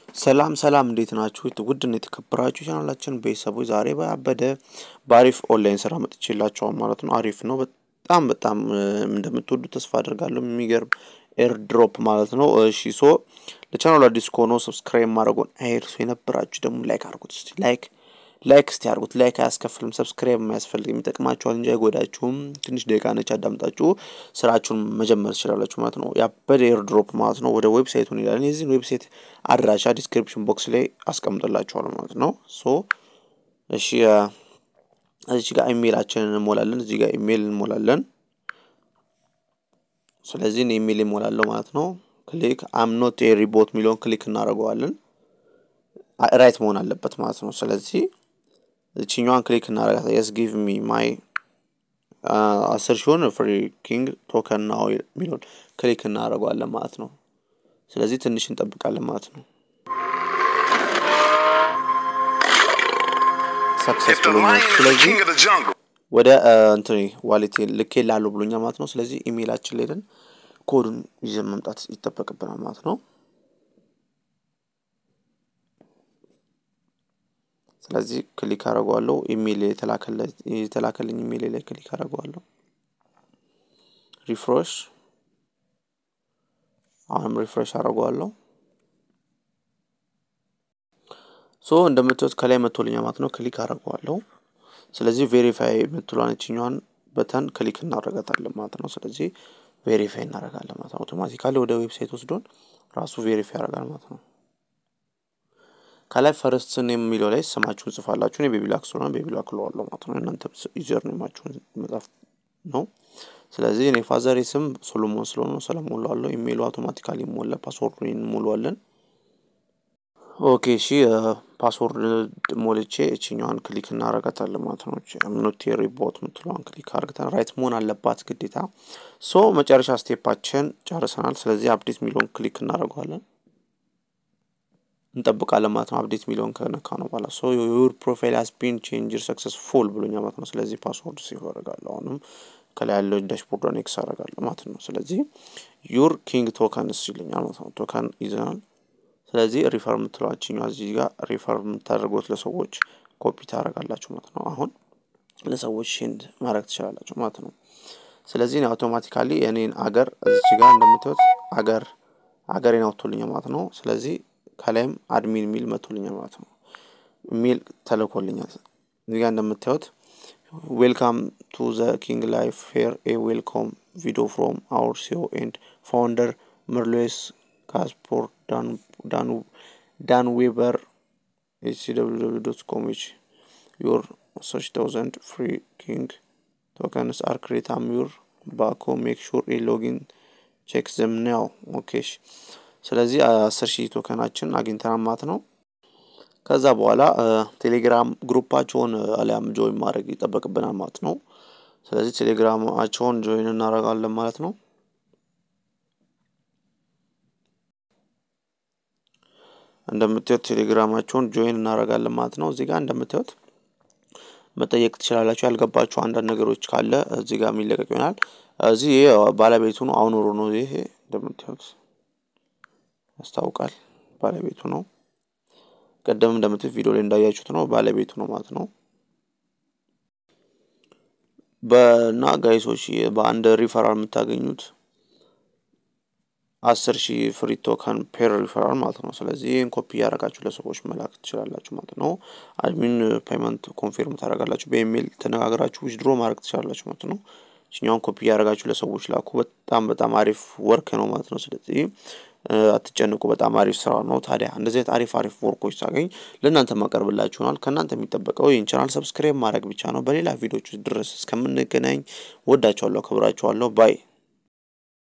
ሰላም ሰላም እንዴት ናችሁ? ውድና የተከበራችሁ ቻናላችን ቤተሰቦች ዛሬ ባበደ በአሪፍ ኦንላይን ስራ መጥቼላችኋል ማለት ነው። አሪፍ ነው። በጣም በጣም እንደምትወዱ ተስፋ አድርጋለሁ። የሚገርም ኤር ድሮፕ ማለት ነው። እሺ ሶ ለቻናሉ አዲስ ከሆነ ሰብስክራይብ ማድረጉን አይርሱ። የነበራችሁ ደግሞ ላይክ አድርጉት። እስቲ ላይክ ላይክ እስቲ አድርጉት። ላይክ አያስከፍልም፣ ሰብስክራይብ የማያስፈልግ የሚጠቅማችኋል እንጂ አይጎዳችሁም። ትንሽ ደቂቃ ነች፣ አዳምጣችሁ ስራችሁን መጀመር ትችላላችሁ ማለት ነው። ያበደ ኤር ድሮፕ ማለት ነው። ወደ ዌብሳይቱ እንሄዳለን። የዚህን ዌብሳይት አድራሻ ዲስክሪፕሽን ቦክስ ላይ አስቀምጥላችኋለሁ ማለት ነው። ሶ እሺ እዚህ ጋር ኢሜይላችንን እንሞላለን። እዚህ ጋር ኢሜይል እንሞላለን። ስለዚህ እኔ ኢሜይል እሞላለሁ ማለት ነው። ክሊክ አም ኖት ኤ ሪቦት የሚለውን ክሊክ እናደርገዋለን። ራይት መሆን አለበት ማለት ነው። ስለዚህ እችኛዋን ክሊክ እናደርጋት የስ ጊቭ ሚ ማይ አስር ሺሆን ፍሪ ኪንግ ቶከን ናው የሚለውን ክሊክ እናደርገዋለን ማለት ነው። ስለዚህ ትንሽ እንጠብቃለን ማለት ነው። ሰክሰስ ብሎኛል። ስለዚህ ወደ እንትን ዋሌት ልኬ ላሉ ብሎኛል ማለት ነው። ስለዚህ ኢሜይላችን ላይ ሄደን ኮዱን ይዘን መምጣት ይጠበቅብናል ማለት ነው። ስለዚህ ክሊክ አደርገዋለሁ። ኢሜይል የተላከልኝ ኢሜይል ላይ ክሊክ አደርገዋለሁ። ሪፍሬሽ አሁንም ሪፍሬሽ አደርገዋለሁ። ሶ እንደምታዩት ከላይ መቶልኛል ማለት ነው። ክሊክ አደርገዋለሁ። ስለዚህ ቬሪፋይ የምትሏን እችኛዋን በተን ክሊክ እናደርጋታለን ማለት ነው። ስለዚህ ቬሪፋይ እናደርጋለን ማለት ነው። አውቶማቲካሊ ወደ ዌብሳይት ወስዶን ራሱ ቬሪፋይ ያደርጋል ማለት ነው። ከላይ ፈርስት ኔም የሚለው ላይ ስማችሁን ጽፋላችሁ። እኔ ቤቢላክ ስለሆነ ቤቢላክ እለዋለሁ ማለት ነው። እናንተ ዩዘር ኔማችሁን መጻፍ ነው። ስለዚህ እኔ ፋዘሬ ስም ሶሎሞን ስለሆነ ሰለሞን እለዋለሁ። ኢሜይሉ አውቶማቲካሊ ይሞላ። ፓስወርዱን እንሞላዋለን። ኦኬ እሺ፣ ፓስወርድ ሞልቼ እችኛዋን ክሊክ እናረጋታለን ማለት ነው። ኖት ሪቦት የምትለዋን ክሊክ አርግተን ራይት መሆን አለባት ግዴታ። ሶ መጨረሻ ስቴፓችን ጨርሰናል። ስለዚህ አፕዴት የሚለውን ክሊክ እናደርገዋለን እንጠብቃለን ማለት ነው። አፕዴት የሚለውን ከነካ ነው በኋላ ሶ ዩር ፕሮፋይል ሃዝ ቢን ቼንጅድ ሰክሰስፉል ብሎኛል ማለት ነው። ስለዚህ ፓስወርድ ሴቭ አደርጋለሁ። አሁንም ከላይ ያለው ዳሽቦርዷን ኤክስ አደርጋለሁ ማለት ነው። ስለዚህ ዩር ኪንግ ቶከንስ ይለኛል ማለት ነው። ቶከን ይዘናል። ስለዚህ ሪፈር የምትለዋችኛዋ እዚህ ጋር ሪፈር የምታደርጉት ለሰዎች ኮፒ ታደርጋላችሁ ማለት ነው። አሁን ለሰዎች ሼንድ ማድረግ ትችላላችሁ ማለት ነው። ስለዚህ አውቶማቲካሊ የኔን አገር እዚህ ጋር እንደምታዩት አገር አገሬን አውጥቶልኛል ማለት ነው። ስለዚህ ከላይም አድሚን የሚል መቶልኛል ማለት ነው። ኢሜል ተልኮልኛል። እዚህ ጋር እንደምታዩት ዌልካም ቱ ዘ ኪንግ ላይፍ ፌር ኤ ዌልኮም ቪዲዮ ፍሮም አውር ሲኦ ኤንድ ፋውንደር መርሎስ ካስፖር ዳን ዌበር ኤችሲደብሊው ዶት ኮም ዊች ዮር ሶች ታውዘንድ ፍሪ ኪንግ ቶከንስ አር ክሬት አም ዩር ባኮ ሜክ ሹር ኤ ሎጊን ቼክ ዘም ናው ኦኬ ስለዚህ አስር ሺህ ቶከናችን አግኝተናል ማለት ነው። ከዛ በኋላ ቴሌግራም ግሩፓቸውን አሊያም ጆይን ማድረግ ይጠበቅብናል ማለት ነው። ስለዚህ ቴሌግራማቸውን ጆይን እናደርጋለን ማለት ነው። እንደምታዩት ቴሌግራማቸውን ጆይን እናደርጋለን ማለት ነው። እዚህ ጋር እንደምታዩት መጠየቅ ትችላላችሁ። ያልገባችሁ አንዳንድ ነገሮች ካለ እዚህ ጋር የሚለቀቅ ይሆናል። እዚህ ባለቤቱ ነው። አሁን ሮ ነው ይሄ እንደምታዩት ያስታውቃል። ባለቤቱ ነው። ቀደም እንደምትት ቪዲዮ ላይ እንዳያችሁት ነው ባለቤቱ ነው ማለት ነው። በና ጋይሶች በአንድ ሪፈራል የምታገኙት አስር ሺህ ፍሪ ቶከን ፔር ሪፈራል ማለት ነው። ስለዚህ ይህን ኮፒ እያደረጋችሁ ለሰዎች መላክ ትችላላችሁ ማለት ነው። አድሚን ፔመንት ኮንፊርም ታደርጋላችሁ። በኢሜይል ተነጋግራችሁ ዊዝድሮ ማድረግ ትችላላችሁ ማለት ነው። ችኛውን ኮፒ እያደረጋችሁ ለሰዎች ላኩ። በጣም በጣም አሪፍ ወርክ ነው ማለት ነው። ስለዚህ አትጨንቁ። በጣም አሪፍ ስራ ነው። ታዲያ እንደዚህ አይነት አሪፍ አሪፍ ወርኮች ሳገኝ ለእናንተ ማቀርብላችሁናል። ከእናንተ የሚጠበቀው ይህን ቻናል ሰብስክራይብ ማድረግ ብቻ ነው። በሌላ ቪዲዮች ድረስ እስከምንገናኝ ወዳችኋለሁ፣ አከብራችኋለሁ። ባይ